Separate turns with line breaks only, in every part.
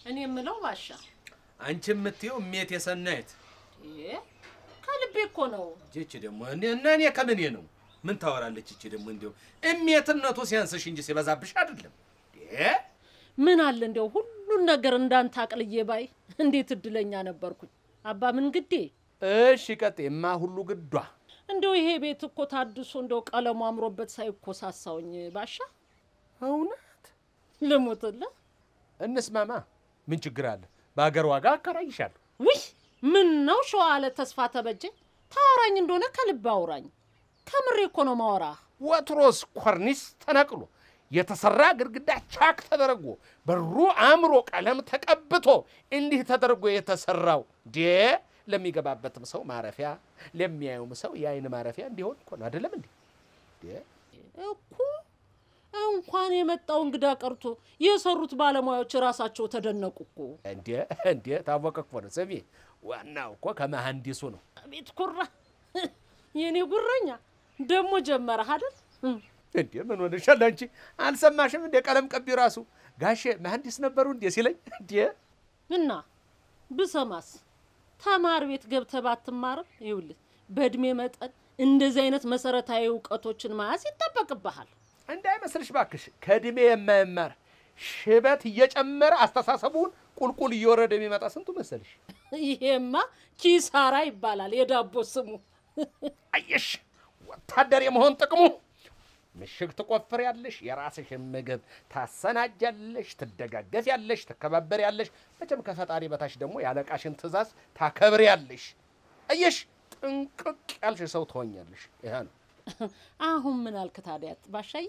እኔ የምለው ባሻ
አንቺ የምትይው እሜት የሰናይት
እ ከልቤ እኮ ነው።
ይቺ ደግሞ እኔ እና እኔ ከምኔ ነው ምን ታወራለች? ይቺ ደግሞ እንዲያው እሜትነቱ ሲያንስሽ እንጂ ሲበዛብሽ አይደለም። እ
ምን አለ እንዲያው ሁሉን ነገር እንዳንተ አቅልዬ ባይ እንዴት እድለኛ ነበርኩኝ። አባ ምን ግዴ
እሺ ቀጤማ ሁሉ ግዷ
እንደው ይሄ ቤት እኮ ታድሶ እንደው ቀለሙ አምሮበት ሳይኮሳሳውኝ ባሻ
እውነት
ልሙትልህ።
እንስማማ። ምን ችግር አለ? በሀገር ዋጋ አከራይሻለሁ።
ውይ ምን ነው ሸዋ አለ ተስፋ ተበጀ ታወራኝ እንደሆነ ከልብ አውራኝ። ከምሬ እኮ ነው ማወራህ።
ወትሮስ ኮርኒስ ተነቅሎ የተሰራ ግድግዳ ቻክ ተደርጎ በሩ አምሮ ቀለም ተቀብቶ እንዲህ ተደርጎ የተሰራው ዴ ለሚገባበትም ሰው ማረፊያ ለሚያዩም ሰው የአይን ማረፊያ እንዲሆን እኮ ነው። አይደለም እንዴ? ዴ
እኮ እንኳን የመጣው እንግዳ ቀርቶ የሰሩት ባለሙያዎች ራሳቸው ተደነቁ እኮ።
እንዴ እንዴ ታወቀ እኮ ነው። ስሚ ዋናው እኮ ከመሐንዲሱ ነው።
አቤት ኩራ፣ የኔ ጉረኛ ደግሞ ጀመረህ አይደል?
እንዴ ምን ሆነሻል አንቺ? አልሰማሽም እንዴ? ቀለም ቀቢ ራሱ ጋሼ መሐንዲስ ነበሩ እንዴ ሲለኝ እንዴ
እና ብሰማስ ተማር ቤት ገብተህ ባትማርም ይኸውልህ በእድሜ መጠን እንደዚህ አይነት መሰረታዊ እውቀቶችን መያዝ ይጠበቅብሃል።
እንዳይመስልሽ ባክሽ ከእድሜ የማይማር ሽበት እየጨመረ አስተሳሰቡን ቁልቁል እየወረደ የሚመጣ ስንቱ መሰልሽ?
ይሄማ ኪሳራ ይባላል የዳቦ ስሙ።
አየሽ ወታደር የመሆን ጥቅሙ ምሽግ ትቆፍር ያለሽ፣ የራስሽን ምግብ ታሰናጃለሽ፣ ትደጋገፍ ያለሽ፣ ትከባበር ያለሽ፣ መቼም ከፈጣሪ በታች ደግሞ ያለቃሽን ትእዛዝ ታከብር ያለሽ። አየሽ ጥንቅቅ ያልሽ ሰው ትሆኛለሽ። ይሄ ነው
አሁን ምን አልክ ታዲያ ባሻዬ?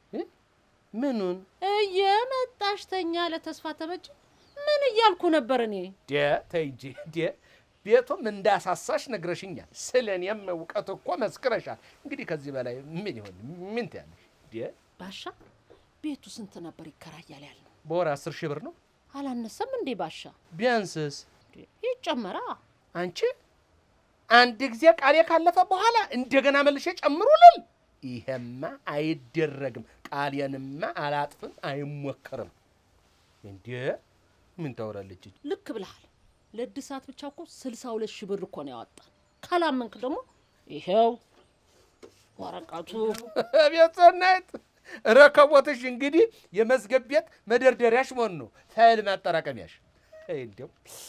ምኑን
እየመጣሽ ተኛ ለተስፋ ተበጀ ምን እያልኩ ነበር እኔ?
ዴ ተይ እንጂ ዴ ቤቱም እንዳሳሳሽ ነግረሽኛል። ስለ እኔም እውቀት እኮ መስክረሻል። እንግዲህ ከዚህ በላይ ምን ይሆን? ምን ትያለሽ? ዴ
ባሻ ቤቱ ስንት ነበር ይከራያል ያልነው?
በወር አስር ሺህ ብር ነው
አላነሰም እንዴ ባሻ?
ቢያንስስ?
ይጨመራ።
አንቺ አንድ ጊዜ ቃሌ ካለፈ በኋላ እንደገና መልሼ ጨምሩ ልል? ይሄማ አይደረግም። ቃሌንማ አላጥፍም፣ አይሞከርም። እንዴ ምን ታወራለች?
ልክ ብለሃል። ለእድሳት ብቻ እኮ ስልሳ ሁለት ሺህ ብር እኮ ነው ያወጣን። ካላመንክ ደግሞ ይሄው ወረቀቱ።
ቤት ሰናይት ረከቦትሽ እንግዲህ የመዝገብ ቤት መደርደሪያሽ መሆን ነው፣ ፋይል ማጠራቀሚያሽ። እንዲያው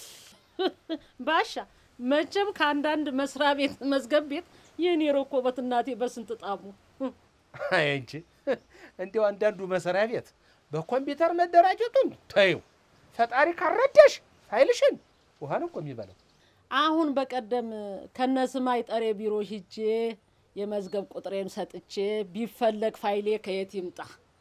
ባሻ መቼም ከአንዳንድ መስሪያ ቤት መዝገብ ቤት የኔ ረኮበት እናቴ በስንት ጣሙ።
አይ እንጂ እንዲያው አንዳንዱ መስሪያ ቤት በኮምፒውተር መደራጀቱን ተይው። ፈጣሪ ካረዳሽ ፋይልሽን ውሃ ነው እኮ የሚበላው።
አሁን በቀደም ከነስማይ ጠሬ ቢሮ ሂጄ የመዝገብ ቁጥሬን ሰጥቼ ቢፈለግ ፋይሌ ከየት ይምጣ?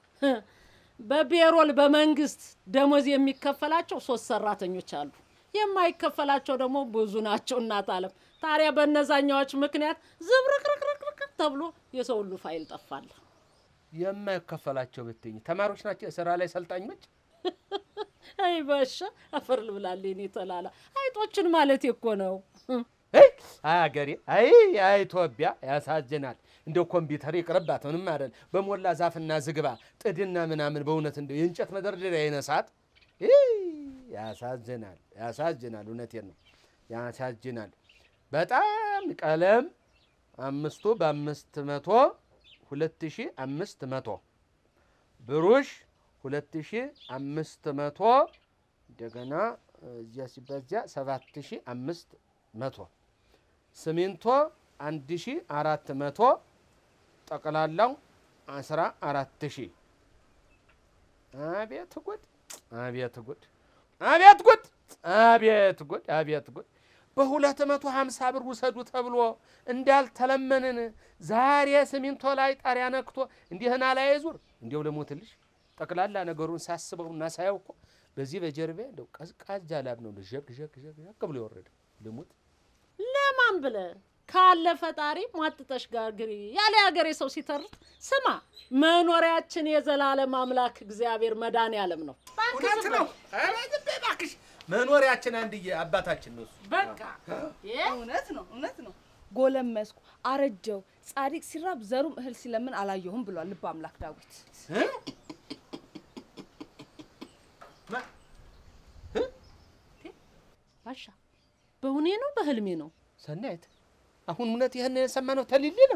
በቤሮል በመንግስት ደሞዝ የሚከፈላቸው ሶስት ሰራተኞች አሉ። የማይከፈላቸው ደግሞ ብዙ ናቸው። እናት አለም ታዲያ በእነዛኛዎች ምክንያት ዝብርቅርቅርቅርቅ ተብሎ የሰው ሁሉ ፋይል ጠፋለ።
የማይከፈላቸው ብትኝ ተማሪዎች ናቸው፣ የስራ ላይ ሰልጣኞች።
አይ ባሻ አፈር ልብላል ኔ ተላላ አይጦችን ማለት እኮ ነው።
አይ አገሬ፣ አይ አይ ኢትዮጵያ ያሳዝናል። እንደው ኮምፒውተር ይቅርባት ምንም አይደል። በሞላ ዛፍና ዝግባ ጥድና ምናምን በእውነት እንደው የእንጨት መደርደሪያ ይነሳት። ያሳዝናል፣ ያሳዝናል። እውነቴን ነው፣ ያሳዝናል በጣም ቀለም አምስቱ በአምስት መቶ ሁለት ሺ አምስት መቶ ብሩሽ ሁለት ሺ አምስት መቶ እንደገና እዚያ ሲበዚያ ሰባት ሺ አምስት መቶ ሲሚንቶ አንድ ሺ አራት መቶ ጠቅላላው አስራ አራት ሺ አቤት ጉድ! አቤት ጉድ! አቤት ጉድ! አቤት ጉድ! አቤት ጉድ! በሁለት መቶ ሀምሳ ብር ውሰዱ ተብሎ እንዳልተለመንን ዛሬ ሲሚንቶ ላይ ጣሪያ ነክቶ እንዲህና ላይ ዙር እንዲያው ልሞትልሽ። ጠቅላላ ነገሩን ሳስበው እና ሳየው እኮ በዚህ በጀርቤ እንደው ቀዝቃዛ ላብ ነው ዠግ ዠግ ዠግ ዠግ ብሎ የወረደ ልሙት።
ለማን ብለ ካለ ፈጣሪ ሟጥጠሽ ጋግሪ ያለ ሀገሬ ሰው ሲተርት ስማ፣ መኖሪያችን የዘላለም አምላክ እግዚአብሔር መድኃኔዓለም ነው።
እውነት ነው። ኧረ ዝም በይ እባክሽ። መኖሪያችን አንድዬ አባታችን ነው እሱ።
በቃ
እውነት ነው፣ እውነት ነው። ጎለመስኩ፣ አረጀው፣ ጻድቅ ሲራብ ዘሩም እህል ሲለምን አላየሁም ብሏል ልበ አምላክ ዳዊት።
እ? ማ- እ?
ባሻ በእውኔ ነው በህልሜ ነው?
ሰናይት አሁን እውነት ይህን የሰማነው ተሊሊ ነው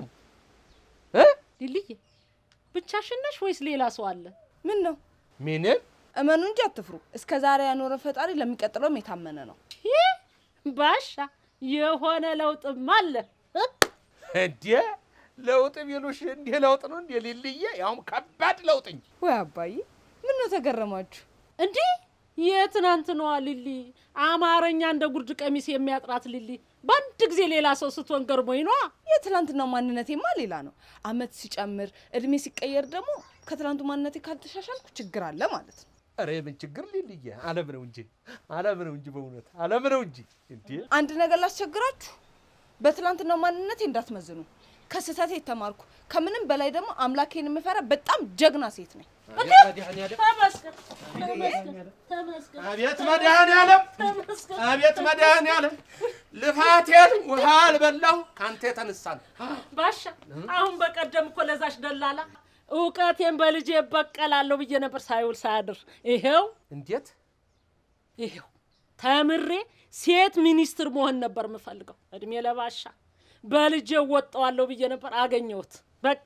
እ
ሊልዬ ብቻሽን ነሽ ወይስ ሌላ ሰው አለ?
ምን ነው
ምንም
እመኑ እንጂ አትፍሩ። እስከ ዛሬ ያኖረ ፈጣሪ ለሚቀጥለውም የታመነ ነው።
ይህ ባሻ የሆነ ለውጥም አለ እ?
እንዴ ለውጥ ቢሉሽ እንዲህ ለውጥ ነው እንዴ ሊልዬ? ያውም ከባድ ለውጥ እንጂ
ወይ አባዬ ምን ነው ተገረማችሁ?
እንዲህ የትናንትናዋ ሊሊ አማርኛ እንደ ጉርድ ቀሚስ የሚያጥራት ሊሊ በአንድ ጊዜ ሌላ ሰው ስትሆን ገርሞኝ ነዋ።
የትላንትናው ማንነቴማ ሌላ ነው። አመት ሲጨምር እድሜ ሲቀየር ደግሞ ከትላንቱ ማንነቴ ካልተሻሻልኩ ችግር አለ ማለት ነው።
ኧረ የምን ችግር ሊልዬ? አለም ነው እንጂ አለም ነው እንጂ በእውነት አለም ነው እንጂ እንዴ
አንድ ነገር ላስቸግራችሁ፣ በትላንትናው ማንነቴ እንዳትመዝኑ። ከስህተቴ የተማርኩ ከምንም በላይ ደግሞ አምላኬን የምፈራ በጣም ጀግና ሴት ነኝ።
ተመስገን ተመስገን ተመስገን
አቤት መድኃኔዓለም
ተመስገን።
አቤት መድኃኔዓለም ልፋቴን ውሃ አልበላሁ ከአንተ የተነሳ ነው።
ባሻ አሁን በቀደም እኮ ለዛች ደላላ እውቀቴን በልጄ እበቀላለሁ ብዬ ነበር ሳይውል ሳያድር ይሄው
እንዴት
ይሄው ተምሬ ሴት ሚኒስትር መሆን ነበር የምፈልገው። እድሜ ለባሻ በልጄ እወጣዋለሁ ብዬ ነበር አገኘሁት። በቃ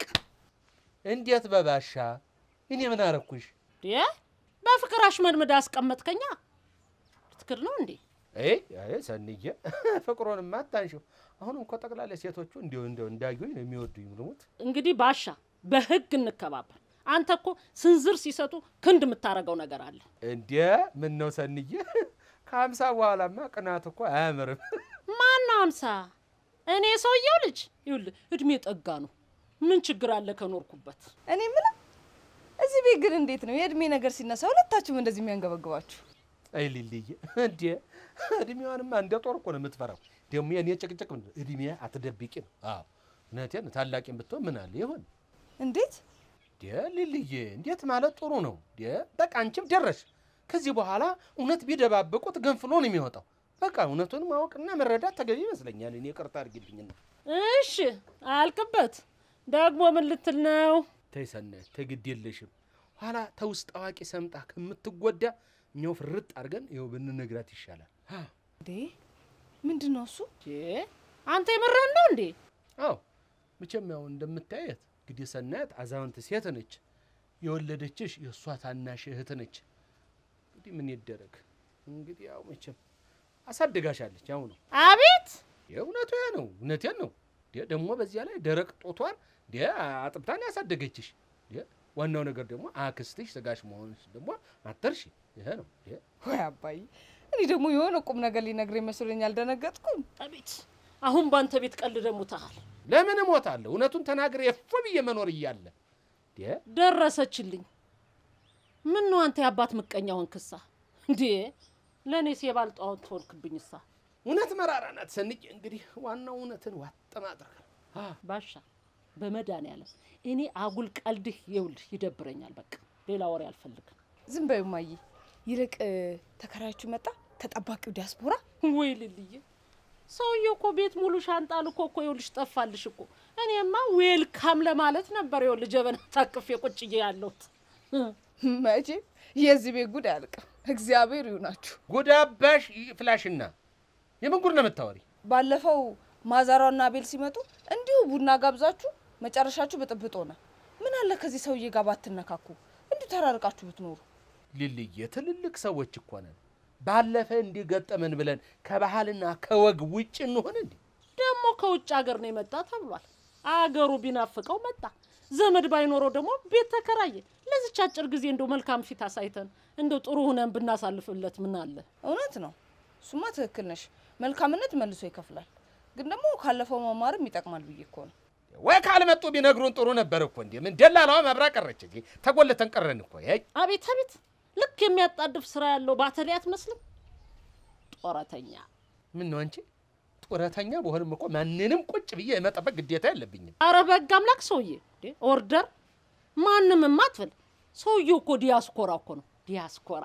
እንዴት በባሻ እኔ ምን አረኩሽ?
ዴ በፍቅር አሽመድምድ አስቀመጥከኛ። ትክክል ነው እንዴ?
አይ አይ ሰንዬ ፍቅሩንማ አታንሺው። አሁን እኮ ጠቅላላ ሴቶቹ እንዲሁ እንዲሁ እንዳዩኝ ነው የሚወዱኝ። ልሙት
እንግዲህ ባሻ በህግ እንከባበር። አንተ እኮ ስንዝር ሲሰጡ ክንድ የምታረገው ነገር አለ።
እንዴ ምን ነው ሰንዬ፣ ከሀምሳ በኋላማ ቅናት እኮ አያምርም።
ማን ነው አምሳ? እኔ ሰውየው ልጅ ይኸውልህ እድሜ ጠጋ ነው። ምን ችግር አለ ከኖርኩበት?
እኔ የምለው እዚህ ቤት ግን እንዴት ነው የእድሜ ነገር ሲነሳ ሁለታችሁም እንደዚህ የሚያንገበግባችሁ?
አይ ሊልዬ እንዴ እድሜዋንማ እንደ ጦር እኮ ነው የምትፈራው። ደግሞ የእኔ ጭቅጭቅ ምንድን ነው? እድሜ አትደብቂ ነው። አዎ እውነቴን ነው። ታላቂም ብትሆን ምን አለ ይሆን
እንዴት
እንዴ ሊልዬ፣ እንዴት ማለት ጥሩ ነው እንዴ። በቃ አንቺም ደረሽ። ከዚህ በኋላ እውነት ቢደባብቁት ገንፍሎ ነው የሚወጣው። በቃ እውነቱን ማወቅና መረዳት ተገቢ ይመስለኛል። እኔ ቅርታ አድርጊልኝና
እሺ አልክበት። ደግሞ ምን ልትል ነው?
ተይ ሰናይት፣ ተይ ግድ የለሽም። ኋላ ተውስጥ አዋቂ ሰምጣ ከምትጎዳ እኛው ፍርጥ አድርገን ይኸው ብንነግራት ይሻላል።
እንዴ ምንድን ነው እሱ?
እ? አንተ የምርህን ነው እንዴ?
አዎ መቼም ያው እንደምታየት እንግዲህ ሰናየት አዛውንት ሴት ነች። የወለደችሽ የእሷ ታናሽ እህት ነች። እንግዲህ ምን ይደረግ እንግዲህ ያው መቼም አሳድጋሻለች። ያው ነው
አቤት
የእውነቱ ያ ነው። እውነቴን ነው። እንዴ ደግሞ በዚያ ላይ ደረቅ ጦቷን እንዴ አጥብታን ያሳደገችሽ። እንዴ ዋናው ነገር ደግሞ አክስትሽ ስጋሽ መሆንሽ ደግሞ አተርሽ። ይሄ ነው እንዴ
ወይ አባዬ፣ እኔ ደግሞ የሆነ ቁም ነገር ሊነግረኝ መስሎኝ አልደነገጥኩም።
አቤት። አሁን ባንተ ቤት ቀልድ ሙታሃል።
ለምን እሞታለሁ? እውነቱን ተናግሬ እፎ ብዬ መኖር እያለ እንዴ
ደረሰችልኝ። ምን ነው አንተ የአባት ምቀኛ ሆንክሳ? እንዴ ለእኔ ሴባል ጣዖት ሆንክብኝሳ?
እውነት መራራ ናት ሰንዬ። እንግዲህ ዋናው እውነትን ዋጥ ማድረግ ነው። አ
ባሻ በመድኃኒዓለም እኔ አጉል ቀልድህ ይውልህ ይደብረኛል። በቃ ሌላ ወሬ አልፈልግም።
ዝም በይው እማዬ። ይልቅ ተከራያችሁ መጣ ተጠባቂው ዲያስፖራ
ወይ ልልዬ፣ ሰውዬው እኮ ቤት ሙሉ ሻንጣ ልኮ እኮ ይኸውልሽ ጠፋልሽ እኮ። እኔማ ዌልካም ለማለት ነበር ይኸውልህ ጀበና ታቅፌ ቁጭዬ ያለሁት።
መቼም የዚህ ቤት ጉድ አያልቅም። እግዚአብሔር ይሁናችሁ።
ጉዳባሽ ፍላሽና የምን ጉድ ነው የምታወሪ?
ባለፈው ማዛሯና አቤል ሲመጡ እንዲሁ ቡና ጋብዛችሁ መጨረሻችሁ ብጥብጥ ሆነ። ምን አለ ከዚህ ሰውዬ ጋር ባትነካኩ፣ እንዲሁ ተራርቃችሁ ብትኖሩ።
ሊልዬ ትልልቅ ሰዎች እኮ ነን። ባለፈ እንዲህ ገጠመን ብለን ከባህልና ከወግ ውጭ እንሆን እንዴ?
ደግሞ ከውጭ ሀገር ነው የመጣ ተብሏል። አገሩ ቢናፍቀው መጣ። ዘመድ ባይኖረው ደግሞ ቤት ተከራየ። ለዚች አጭር ጊዜ እንደው መልካም ፊት አሳይተን እንደው ጥሩ ሁነን ብናሳልፍለት ምን አለ?
እውነት ነው፣ እሱማ ትክክል ነሽ። መልካምነት መልሶ ይከፍላል። ግን ደግሞ ካለፈው መማርም ይጠቅማል ብዬ እኮ ነው።
ወይ ካልመጡ ቢነግሩን ጥሩ ነበር እኮ እንዴ። ምን ደላላዋ መብራ ቀረች እንዴ? ተጎልተን ቀረን እኮ። ይ
አቤት አቤት! ልክ የሚያጣድፍ ስራ ያለው ባተሌ አትመስልም? ጦረተኛ
ምን ነው አንቺ ጡረተኛ በሆንም እኮ ማንንም ቁጭ ብዬ የመጠበቅ ግዴታ የለብኝም።
አረ በግ አምላክ ሰውዬ እንዴ! ኦርደር ማንም አትበል። ሰውዬው እኮ ዲያስኮራ እኮ ነው ዲያስኮራ።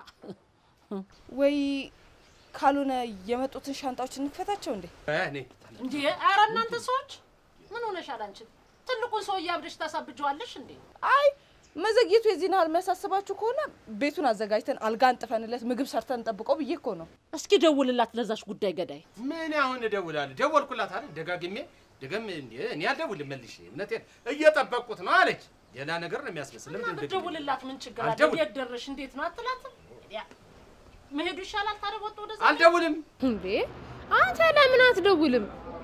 ወይ ካልሆነ የመጡትን ሻንጣዎች እንክፈታቸው እንዴ?
እኔ
እንዴ አረ እናንተ ሰዎች ምን ሆነሻል አንቺ? ትልቁን ሰውዬ አብደሽ ታሳብጀዋለሽ እንዴ?
አይ መዘግየቱ የዚህን ያህል የሚያሳስባችሁ ከሆነ ቤቱን አዘጋጅተን አልጋ አንጥፈንለት ምግብ ሰርተን እንጠብቀው ብዬ እኮ ነው።
እስኪ ደውልላት ለዛች ጉዳይ ገዳይ።
ምን አሁን እደውላለሁ? ደወልኩላት አይደል? ደጋግሜ ደገም እንዴ እኔ አልደውልም መልሼ እውነቴን እየጠበቅኩት ነው አለች። ሌላ ነገር ነው የሚያስመስል። ለምን እንደዚህ
ደውልላት፣ ምን ችግር አለ?
አልደውል-
እንዴት ደረሽ? እንዴት ነው አትላትም? ያ መሄዱ ይሻላል። ታዲያ ወጥቶ ወደዛ
አልደውልም።
እንዴ አንተ ለምን አትደውልም?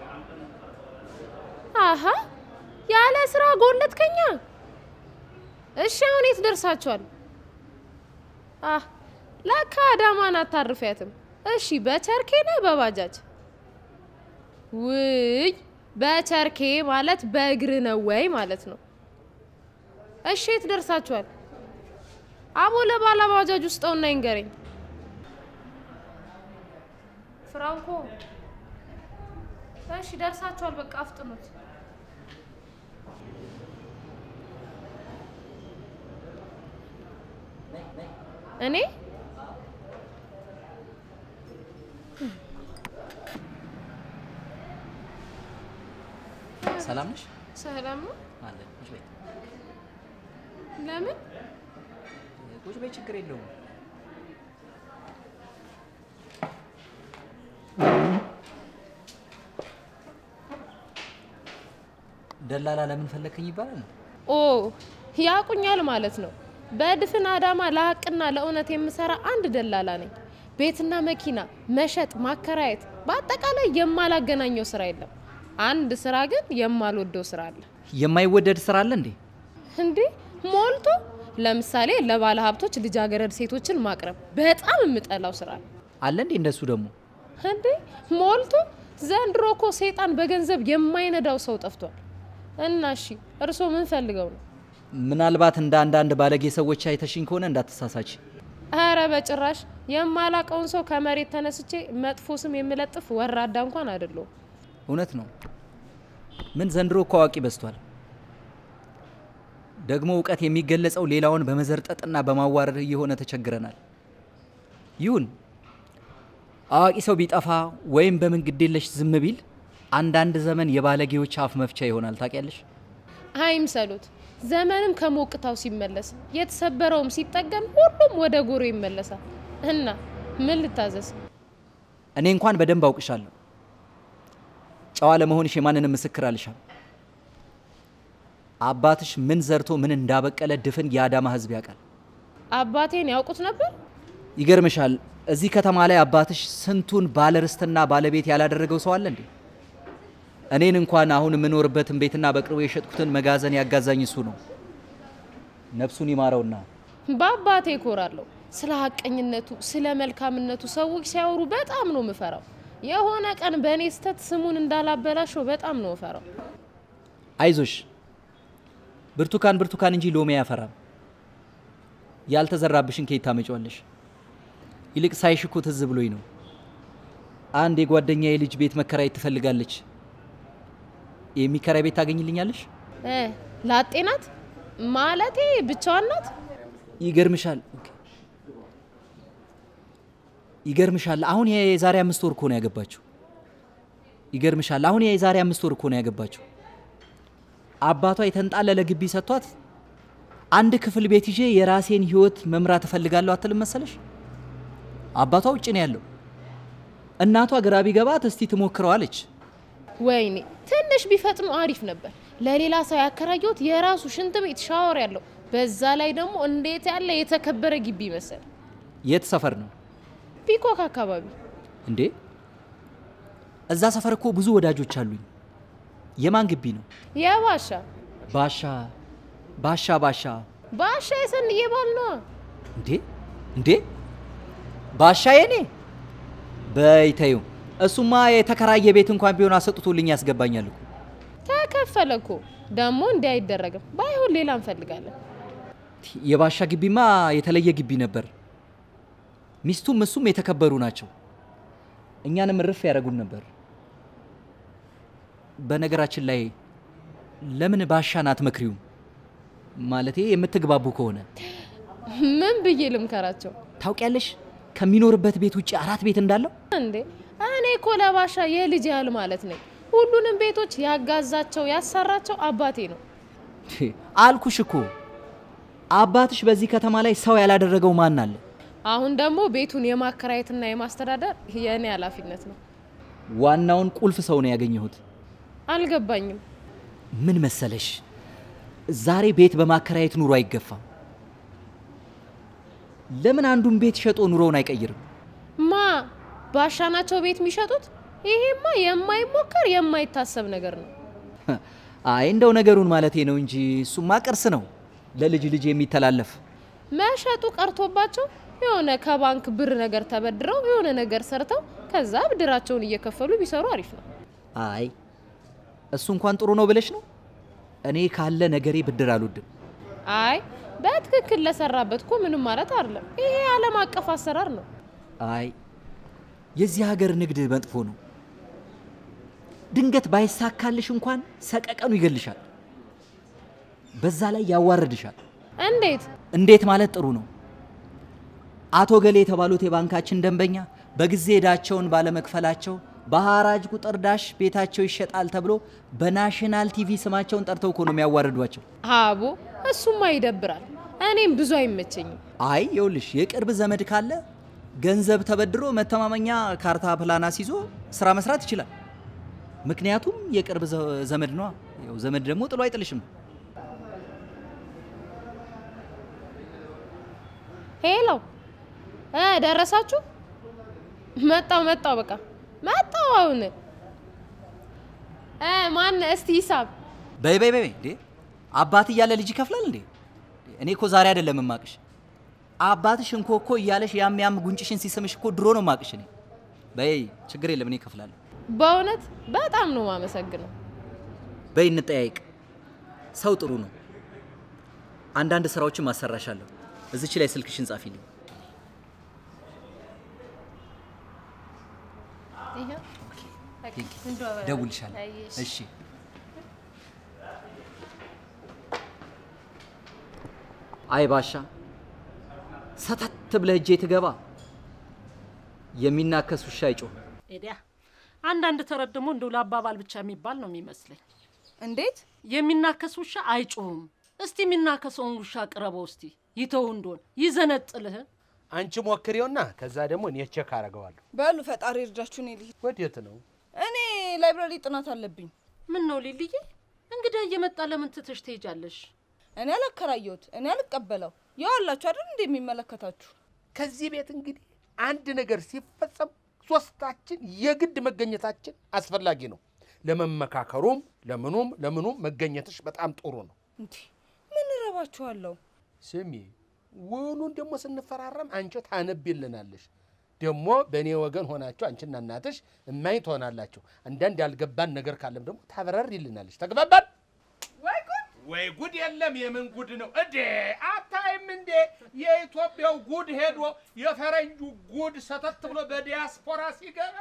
አሀ ያለ ስራ ጎለትከኛ። እሺ አሁን የት ደርሳችኋል? አህ ለካ አዳማን አታርፊያትም። እሺ በቸርኬ ነህ በባጃጅ? ውይ በቸርኬ ማለት በእግር ነው ወይ ማለት ነው? እሺ የት ደርሳችኋል? አቦ ለባላ ባጃጅ ውስጠውና ይንገረኝ። ፍራንኮ እሺ ደርሳችኋል። በቃ አፍጥኑት። እኔ
ሰላም ነሽ?
ሰላም ነው።
አለ ቁጭ በይ
ለምን
ቁጭ በይ፣ ችግር የለውም። ደላላ ለምን ፈለከኝ ይባላል?
ኦ ያቁኛል ማለት ነው። በድፍን አዳማ ለሀቅና ለእውነት የምሰራ አንድ ደላላ ነኝ። ቤትና መኪና መሸጥ፣ ማከራየት፣ በአጠቃላይ የማላገናኘው ስራ የለም። አንድ ስራ ግን የማልወደው ስራ አለ።
የማይወደድ ስራ አለ እንዴ?
እንዴ ሞልቶ። ለምሳሌ ለባለ ሀብቶች ልጃገረድ ሴቶችን ማቅረብ በጣም የምጠላው ስራ ነው።
አለ እንዴ? እንደሱ ደግሞ
እንዴ ሞልቶ። ዘንድሮ እኮ ሰይጣን በገንዘብ የማይነዳው ሰው ጠፍቷል። እና እሺ እርስዎ ምን ፈልገው ነው?
ምናልባት እንደ አንዳንድ ባለጌ ሰዎች አይተሽኝ ከሆነ እንዳትሳሳች።
አረ በጭራሽ የማላቀውን ሰው ከመሬት ተነስቼ መጥፎ ስም የምለጥፍ ወራዳ እንኳን አይደለሁም።
እውነት ነው። ምን ዘንድሮ እኮ አዋቂ በዝቷል። ደግሞ እውቀት የሚገለጸው ሌላውን በመዘርጠጥና በማዋረድ እየሆነ ተቸግረናል። ይሁን አዋቂ ሰው ቢጠፋ ወይም በምን ግዴለሽ ዝም ቢል አንዳንድ ዘመን የባለጌዎች አፍ መፍቻ ይሆናል። ታውቂያለሽ?
አይምሰሉት። ዘመንም ከሞቅታው ሲመለስ የተሰበረውም ሲጠገን ሁሉም ወደ ጎሮ ይመለሳል። እና ምን ልታዘዝ?
እኔ እንኳን በደንብ አውቅሻለሁ። ጨዋ ለመሆንሽ የማንንም ምስክር አልሻም። አባትሽ ምን ዘርቶ ምን እንዳበቀለ ድፍን የአዳማ ሕዝብ ያውቃል።
አባቴን ያውቁት ነበር?
ይገርምሻል፣ እዚህ ከተማ ላይ አባትሽ ስንቱን ባለርስትና ባለቤት ያላደረገው ሰው አለ እንዴ? እኔን እንኳን አሁን የምኖርበትን ቤትና በቅርቡ የሸጥኩትን መጋዘን ያጋዛኝ እሱ ነው። ነፍሱን ይማረውና
በአባቴ እኮራለሁ። ስለ ሀቀኝነቱ፣ ስለ መልካምነቱ ሰዎች ሲያወሩ በጣም ነው ምፈራው። የሆነ ቀን በእኔ ስተት ስሙን እንዳላበላሸው በጣም ነው እፈራው።
አይዞሽ፣ ብርቱካን ብርቱካን እንጂ ሎሚ አያፈራም። ያልተዘራብሽን ከየት ታመጪዋለሽ? ይልቅ ሳይሽ እኮ ትዝ ብሎኝ ነው። አንድ የጓደኛዬ ልጅ ቤት መከራየት ትፈልጋለች። የሚከራይ ቤት ታገኝልኛለሽ?
እ ላጤ ናት ማለቴ ብቻዋን ናት?
ይገርምሻል ይገርምሻል አሁን የዛሬ አምስት ወር እኮ ነው ያገባችው። ይገርምሻል አሁን የዛሬ አምስት ወር እኮ ነው ያገባችው። አባቷ የተንጣለለ ግቢ ሰጥቷት አንድ ክፍል ቤት ይዤ የራሴን ህይወት መምራት እፈልጋለሁ አትልም መሰለሽ? አባቷ ውጭ ነው ያለው። እናቷ ግራ ቢገባት እስቲ ትሞክረው አለች።
ወይኔ ትንሽ ቢፈጥኑ አሪፍ ነበር። ለሌላ ሰው ያከራየሁት የራሱ ሽንት ቤት ሻወር ያለው፣ በዛ ላይ ደግሞ እንዴት ያለ የተከበረ ግቢ መሰል።
የት ሰፈር ነው
ፒኮክ አካባቢ
እንዴ? እዛ ሰፈር እኮ ብዙ ወዳጆች አሉኝ። የማን ግቢ ነው?
የባሻ
ባሻ ባሻ ባሻ
ባሻ የሰንዬ ባል ነዋ።
እንዴ እንዴ ባሻ የኔ በይተዩ እሱማ የተከራየ ቤት እንኳን ቢሆን አሰጥቶልኝ ያስገባኛል እኮ።
ተከፈለ እኮ ደግሞ እንዲህ አይደረግም። ባይሆን ሌላ እንፈልጋለን።
የባሻ ግቢማ የተለየ ግቢ ነበር። ሚስቱም እሱም የተከበሩ ናቸው። እኛንም እርፍ ያደረጉን ነበር። በነገራችን ላይ ለምን ባሻን አትመክሪውም? ማለቴ የምትግባቡ ከሆነ
ምን ብዬ ልምከራቸው
ታውቂያለሽ፣ ከሚኖርበት ቤት ውጭ አራት ቤት እንዳለው
እንዴ? እኔ እኮ ለባሻ የልጅ ያህል ማለት ነኝ። ሁሉንም ቤቶች ያጋዛቸው ያሰራቸው አባቴ ነው።
አልኩሽ እኮ አባትሽ በዚህ ከተማ ላይ ሰው ያላደረገው ማን አለ?
አሁን ደግሞ ቤቱን የማከራየትና የማስተዳደር የእኔ ኃላፊነት ነው።
ዋናውን ቁልፍ ሰው ነው ያገኘሁት።
አልገባኝም።
ምን መሰለሽ፣ ዛሬ ቤት በማከራየት ኑሮ አይገፋም። ለምን አንዱን ቤት ሸጦ ኑሮውን አይቀይርም?
ማ ባሻ ናቸው ቤት የሚሸጡት? ይሄማ የማይሞከር የማይታሰብ ነገር ነው።
አይ እንደው ነገሩን ማለቴ ነው እንጂ እሱማ ቅርስ ነው ለልጅ ልጅ የሚተላለፍ።
መሸጡ ቀርቶባቸው የሆነ ከባንክ ብር ነገር ተበድረው የሆነ ነገር ሰርተው ከዛ ብድራቸውን እየከፈሉ ቢሰሩ አሪፍ ነው።
አይ እሱ እንኳን ጥሩ ነው ብለሽ ነው? እኔ ካለ ነገሬ ብድር አልወድም።
አይ በትክክል ለሰራበት እኮ ምንም ማለት አይደለም። ይሄ ዓለም አቀፍ አሰራር ነው።
አይ የዚህ ሀገር ንግድ መጥፎ ነው። ድንገት ባይሳካልሽ እንኳን ሰቀቀኑ ይገልሻል፣ በዛ ላይ ያዋርድሻል።
እንዴት?
እንዴት ማለት ጥሩ ነው። አቶ ገሌ የተባሉት የባንካችን ደንበኛ በጊዜ ዕዳቸውን ባለመክፈላቸው በሐራጅ ቁጥር ዳሽ ቤታቸው ይሸጣል ተብሎ በናሽናል ቲቪ ስማቸውን ጠርተው እኮ ነው የሚያዋርዷቸው።
አቦ እሱማ ይደብራል። እኔም ብዙ አይመቸኝም።
አይ ይኸውልሽ የቅርብ ዘመድ ካለ ገንዘብ ተበድሮ መተማመኛ ካርታ ፕላን አስይዞ ስራ መስራት ይችላል። ምክንያቱም የቅርብ ዘ- ዘመድ ነዋ። ያው ዘመድ ደግሞ ጥሎ አይጥልሽም።
ሄሎ እ ደረሳችሁ? መጣው መጣው በቃ መጣው። አሁን እ ማን እስቲ ሂሳብ
በይ በይ በይ እንዴ አባት እያለ ልጅ ይከፍላል እንዴ? እኔ እኮ ዛሬ አይደለም የማቅሽ። አባትሽ እንኮ እኮ እያለሽ ያም ያም ጉንጭሽን ሲስምሽ እኮ ድሮ ነው ማቅሽ እኔ። በይ ችግር የለም እኔ እከፍላለሁ።
በእውነት በጣም ነው ማመሰግነው።
በይ እንጠያይቅ። ሰው ጥሩ ነው። አንዳንድ ስራዎችን ማሰራሻለሁ። እዚች ላይ ስልክሽን ጻፊልኝ። ደውልሻለሁ። እሺ አይ ባሻ ሰተት ብለህ እጄ ትገባ የሚናከስ ውሻ አይጮህም።
ኤዲያ አንዳንድ ተረት ደግሞ እንደው ለአባባል ብቻ የሚባል ነው የሚመስለኝ።
እንዴት
የሚናከስ ውሻ አይጮህም። እስቲ የሚናከሰውን ውሻ ቅረበው እስቲ ይተው እንደሆን ይዘነጥልህ።
አንቺ ሞክሬውና ከዛ ደግሞ እኔ ቼክ አደርገዋለሁ።
በሉ ፈጣሪ እርዳችሁ። እኔ ልሂድ።
ወዴት ነው?
እኔ ላይብራሪ ጥናት አለብኝ።
ምን ነው ሊልዬ፣ እንግዳ እየመጣ ለምን ትተሽ ትሄጃለሽ?
እኔ አላከራየሁት፣ እኔ አልቀበለው። ያው አላችሁ አይደል እንደ የሚመለከታችሁ
ከዚህ ቤት እንግዲህ አንድ ነገር ሲፈጸም ሶስታችን የግድ መገኘታችን አስፈላጊ ነው። ለመመካከሩም ለምኑም ለምኑም መገኘትሽ በጣም ጥሩ ነው።
እንዴ ምን እረባችኋለሁ?
ስሚ ውሉን ደግሞ ስንፈራረም አንቺ ታነቢልናለሽ። ደግሞ በእኔ ወገን ሆናችሁ አንቺና እናትሽ እማኝ ትሆናላችሁ። አንዳንድ ያልገባን ነገር ካለም ደግሞ ታብራሪልናለሽ። ተግባባን? ወይ ጉድ! የለም የምን ጉድ ነው እዴ? አታይም እንዴ? የኢትዮጵያው ጉድ ሄዶ የፈረንጁ ጉድ ሰተት ብሎ በዲያስፖራ ሲገባ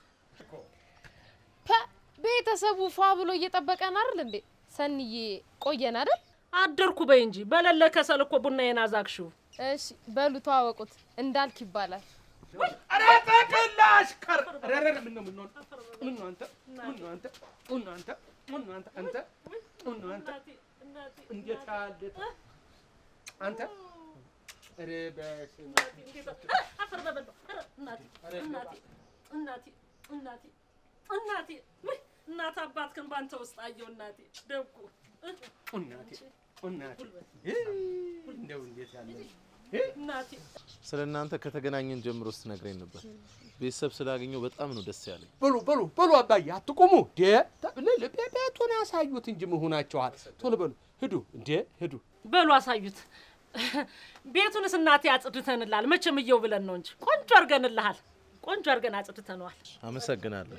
ፐ ቤተሰቡ ፏ ብሎ እየጠበቀን አይደል እንዴ? ሰንዬ ቆየን አይደል?
አደርኩ በይ እንጂ በሌለ ከሰል እኮ ቡናዬን አዛግሽው።
እሺ በሉ ተዋወቁት፣ እንዳልክ ይባላል።
ኧረ ጠቅላሽ ቀር ኧረ ኧረ ምነው ምነው ምነው አንተ ምነው አንተ ምነው አንተ ምነው አንተ አንተ ምነው አንተ እንዴት ያለ አንተ ኧረ በስመ አብ
አፈር በበላው። ኧረ እናቴ እናቴ እናቴ እናቴ እናቴ ውይ እናት አባትህን ባንተ ውስጥ አየሁ እናቴ ደጉ
እናቴ እናቴ እንደው እንዴት ያለ
እናቴ
ስለ እናንተ ከተገናኘን ጀምሮ ስትነግረኝ ነበር። ቤተሰብ ስላገኘው በጣም ነው ደስ ያለኝ።
በሉ በሉ በሉ አባዬ አትቁሙ ዴ ቤቱን ያሳዩት እንጂ መሆናቸዋል ቶሎ በሉ ሂዱ እንዴ ሂዱ
በሉ አሳዩት። ቤቱንስ እናቴ አጽድተንልሃል። መቼም እየው ብለን ነው እንጂ ቆንጆ አድርገንልሃል። ቆንጆ አድርገን አጽድተነዋል።
አመሰግናለሁ።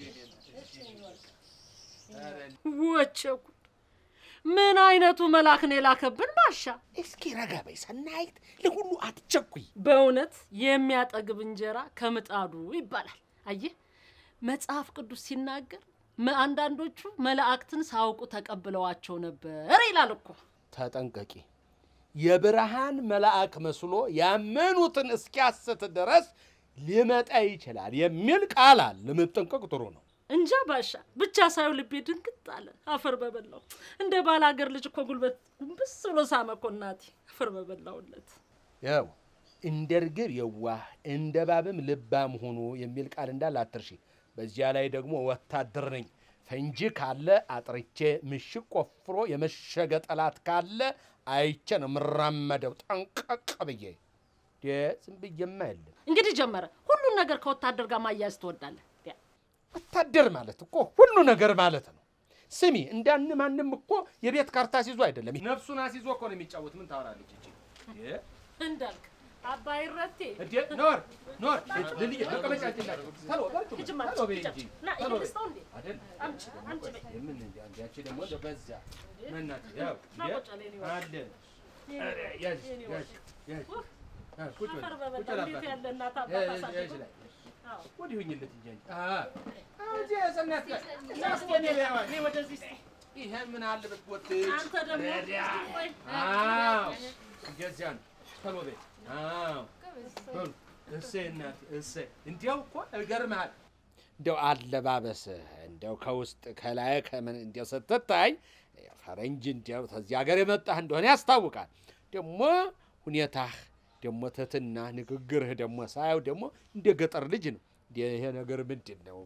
ወቸ ጉድ! ምን አይነቱ መልአክ ነው የላከብን ማሻ።
እስኪ ረጋ በይ ሰናይት ለሁሉ አትቸኩይ
በእውነት የሚያጠግብ እንጀራ ከምጣዱ ይባላል። አየህ መጽሐፍ ቅዱስ ሲናገር መ- አንዳንዶቹ መላእክትን ሳያውቁ ተቀብለዋቸው ነበር ይላል እኮ።
ተጠንቀቂ የብርሃን መልአክ መስሎ ያመኑትን እስኪያስት ድረስ ሊመጣ ይችላል የሚል ቃል አለ። ለመጠንቀቅ ጥሩ ነው።
እንጃ ባሻ ብቻ ሳየው ልቤ ድንግጥ አለ። አፈር በበላው እንደ ባል ሀገር ልጅ እኮ ጉልበት ጉንብስ ብሎ ሳመ እኮ እናቴ። አፈር በበላውለት
ያው እንደ ርግብ የዋህ እንደ ባብም ልባም ሁኑ የሚል ቃል እንዳለ አትርሺ። በዚያ ላይ ደግሞ ወታደር ነኝ። ፈንጂ ካለ አጥርቼ ምሽግ ቆፍሮ የመሸገ ጠላት ካለ አይቼ ነው የምራመደው ጠንቀቅ ብዬ። ዴ ዝም ብዬማ የለም።
እንግዲህ ጀመረ። ሁሉን ነገር ከወታደር ጋር ማያያዝ ትወዳለህ? ያ፣
ወታደር ማለት እኮ ሁሉ ነገር ማለት ነው። ስሚ እንዳን ማንም እኮ የቤት ካርታ አስይዞ አይደለም ነፍሱን አስይዞ እኮ ነው የሚጫወት። ምን ታወራለች እቺ? ዴ
እንዳልክ አባይ ረቴ
እዴ ኖር ኖር ልልዬ መቀመጫ ይችላል ተሎ በርቱ
ሂጂማ፣
ተሎ በይ
ሂጂ።
እንጂ
ና
ተሎ በይ
ልስጠው እንዴ?
አይደል
አምጪ አምጪ በይ።
የምን እንዲ አንድ ያቺ ደግሞ እንደው በዛ መናት ያው
ና
የ-
ቁጭ በል የኔ ወድ።
አለ ኧረ ያዥ
የኔ
ያዥ ያዥ
ኡፍ፣
አ ቁጭ በል
አፈር
ቁጭ
በበላ
በል
እንዴት
አባቴ።
ያለ እናት
ያዥ
አባት
ያዥ
አሳድጎ
ላይ
አዎ።
ወዲህ ሁኝለት እንጂ አንቺ አ አሁን እዚህ ሰናት ጋር
እስኪ እኔ እኔ ወደዚህ እስኪ።
ይሄ ምን አለበት ቦትች
አንተ ደግሞ እስኪ ቆይ።
አዎ እንደዚያ ነው ተሎ በይ አዎ በሉ እሰይ እናቴ እሰይ እንዲያው እኮ እገርምሃል እንደው አለባበስህ እንደው ከውስጥ ከላይ ከምን እንደው ስትታይ ፈረንጅ እንዲያው ከዚህ ሀገር የመጣህ እንደሆነ ያስታውቃል። ደግሞ ሁኔታህ ደግሞ ትህትና ንግግርህ ደግሞ ሳየው ደግሞ እንደ ገጠር ልጅ ነው። እንደ ይሄ ነገር ምንድን ነው?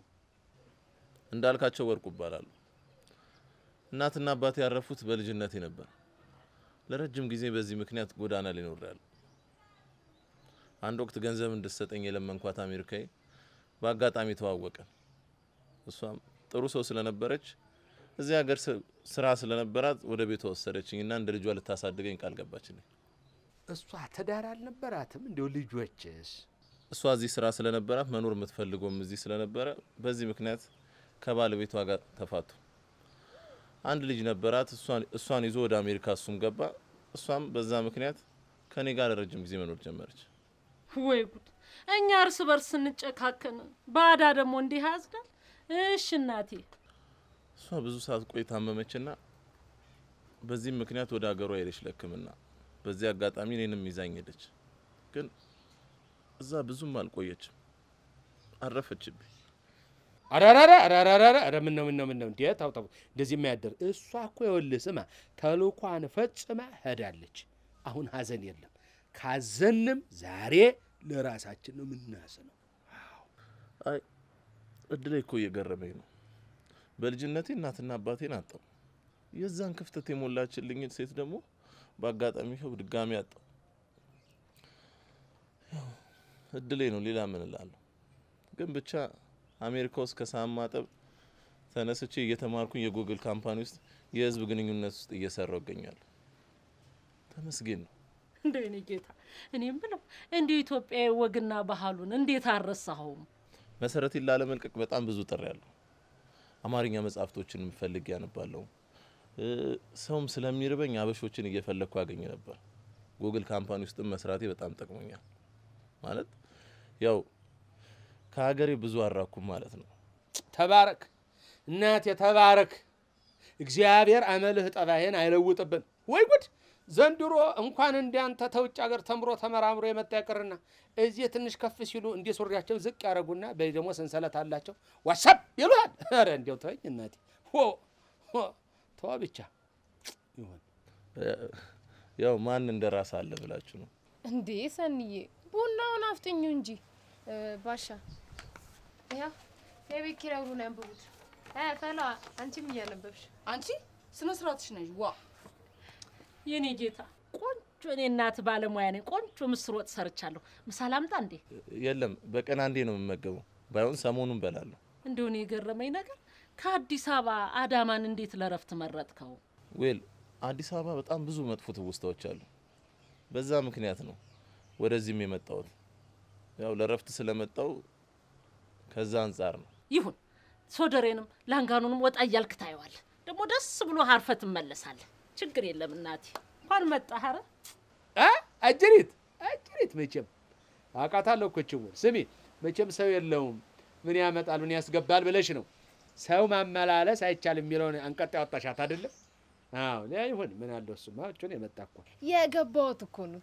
እንዳልካቸው ወርቁ ይባላሉ። እናትና አባቴ ያረፉት በልጅነቴ ነበር። ለረጅም ጊዜ በዚህ ምክንያት ጎዳና ላይ ኖሬያለሁ። አንድ ወቅት ገንዘብ እንድትሰጠኝ የለመንኳት አሜሪካዊ በአጋጣሚ ተዋወቀን። እሷም ጥሩ ሰው ስለነበረች እዚህ ሀገር ስ- ስራ ስለነበራት ወደ ቤቷ ወሰደችኝ እና እንደ ልጇ ልታሳድገኝ ቃል ገባችልኝ።
እሷ ትዳር አልነበራትም? እንዲው ልጆችስ?
እሷ እዚህ ስራ ስለነበራት መኖር የምትፈልገውም እዚህ ስለነበረ በዚህ ምክንያት ከባለቤቷ ጋር ተፋቱ። አንድ ልጅ ነበራት። እሷን እሷን ይዞ ወደ አሜሪካ እሱም ገባ። እሷም በዛ ምክንያት ከኔ ጋር ለረጅም ጊዜ መኖር ጀመረች።
ወይ ጉድ! እኛ እርስ በርስ ስንጨካከን ባዳ ደግሞ እንዲህ ያዝዳል። እሽ እናቴ፣
እሷ ብዙ ሰዓት ቆይ ታመመችና በዚህም ምክንያት ወደ ሀገሯ ሄደች ለሕክምና። በዚህ አጋጣሚ እኔንም ይዛኝ ሄደች። ግን እዛ ብዙም አልቆየችም፣ አረፈችብኝ።
አራራራ አራራራ ኧረ ምን ነው ምን ነው ምን ነው እንዴ? ታው ታው እንደዚህ የማያደር እሷ እኮ ይኸውልህ ስማ ተልኳን ፈጽማ ሄዳለች። አሁን ሀዘን የለም። ካዘንም ዛሬ ለራሳችን ነው የምናዝነው።
አይ እድሌ እኮ እየገረመኝ ነው። በልጅነቴ እናትና አባቴን አጣው። የዛን ክፍተት የሞላችልኝ ሴት ደግሞ በአጋጣሚ ይኸው ድጋሚ አጣው። ያው እድሌ ነው፣ ሌላ ምን እላለሁ? ግን ብቻ አሜሪካ ውስጥ ከሳህን ማጠብ ተነስቼ እየተማርኩኝ የጉግል ካምፓኒ ውስጥ የህዝብ ግንኙነት ውስጥ እየሰራው እገኛለሁ። ተመስገን ነው።
እንደው የኔ ጌታ፣ እኔም ብለው እንዲሁ ኢትዮጵያዊ ወግና ባህሉን እንዴት አልረሳኸውም?
መሰረቴን ላለመልቀቅ በጣም ብዙ ጥሪ ያለሁ። አማርኛ መጽሐፍቶችን ፈልጌ ያነባለሁ። እ፣ ሰውም ስለሚርበኝ አበሾችን እየፈለግኩ ያገኝ ነበር። ጉግል ካምፓኒ ውስጥም መስራቴ በጣም ጠቅሞኛል። ማለት ያው ከሀገሬ ብዙ አራኩም ማለት ነው።
ተባረክ እናቴ ተባረክ። እግዚአብሔር አመልህ ጠባይን አይለውጥብን። ወይ ጉድ! ዘንድሮ እንኳን እንዲያንተ ተውጭ ሀገር ተምሮ ተመራምሮ የመጣ ይቅርና እዚህ ትንሽ ከፍ ሲሉ እንዲህ ሱሪያቸው ዝቅ ያደረጉና በይ ደግሞ ሰንሰለት አላቸው ዋሳብ ይሉሃል። ኧረ እንዲያው ተወኝ እናቴ ሆ ሆ ተዋ ብቻ ይሁን።
እ፣ ያው ማን እንደ ራስ አለ ብላችሁ ነው።
እንዴ ሰንዬ ቡናውን አፍጥኙ እንጂ እ፣ ባሻ ያው የቤት ኪራይ ሁሉን ያንብቡት። እ፣ ፈላ አንቺም እያነበብሽ
አንቺ ስነ ስርዓትሽ ነሽ። ዋ
የኔ ጌታ ቆንጆ እኔ እናት ባለሙያ ነኝ። ቆንጆ ምስር ወጥ ሰርቻለሁ። ምሳ ላምጣ እንዴ?
የለም በቀን አንዴ ነው የምመገበው። ባይሆን ሰሞኑን በላለሁ።
እንደሆነ የገረመኝ ነገር ከአዲስ አበባ አዳማን እንዴት ለረፍት መረጥከው?
ዌል አዲስ አበባ በጣም ብዙ መጥፎ ትውስታዎች አሉ። በዛ ምክንያት ነው ወደዚህም የመጣሁት። ያው ለረፍት ስለመጣው ከዛ አንጻር ነው።
ይሁን ሶደሬንም ላንጋኑንም ወጣ እያልክ ታየዋለህ። ደግሞ ደስ ብሎ አርፈ ትመለሳለህ። ችግር የለም እናቴ። እንኳን መጣህ። ኧረ
አ አጅሪት አጅሪት መቼም አውቃታለሁ እኮ ችውን ስሚ መቼም ሰው የለውም ምን ያመጣል ምን ያስገባል ብለሽ ነው ሰው ማመላለስ አይቻልም የሚለውን አንቀጥ ያወጣሻት አይደለም? አዎ ያ ይሁን ምን አለው እሱማ እቹን የመጣ እኮ
የገባሁት እኮ ኑት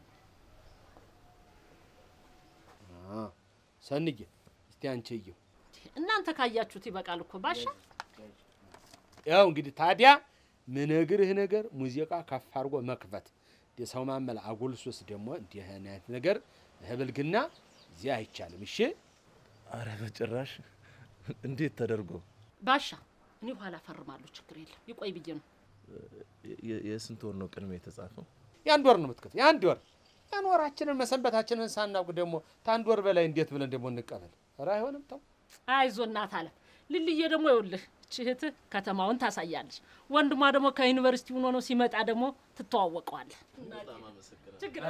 አ ሰንዬ እስቲ አንቺ እየው
እናንተ ካያችሁት ይበቃል እኮ ባሻ።
ያው እንግዲህ ታዲያ ምነግርህ ነገር ሙዚቃ ከፍ አድርጎ መክፈት የሰው ማመል አጎልሶስ ደግሞ እንዲህ አይነት ነገር ህብልግና እዚህ አይቻልም። እሺ
አረ በጭራሽ እንዴት ተደርጎ
ባሻ እኔ ኋላ ፈርማለሁ፣ ችግር የለም ይቆይ ብዬ ነው።
የ- የስንት ወር ነው ቅድሜ የተጻፈው?
የአንድ ወር ነው የምትከፍል፣ የአንድ ወር ያን ወራችንን መሰንበታችንን ሳናውቅ ደግሞ ከአንድ ወር በላይ እንዴት ብለን ደግሞ እንቀበል? ኧረ አይሆንም። ተው
አይዞ እናት አለም ልልዬ ደግሞ ይኸውልህ እቺ እህትህ ከተማውን ታሳያለች። ወንድሟ ደግሞ ከዩኒቨርሲቲ ሆኖ ነው ሲመጣ ደግሞ ትተዋወቀዋለህ። ችግር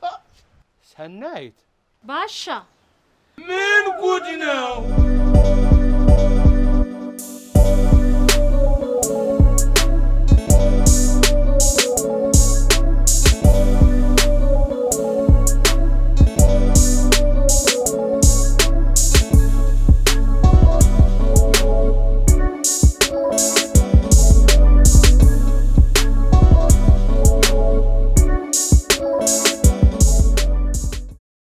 ሰናይት
ባሻ
ምን ጉድ ነው?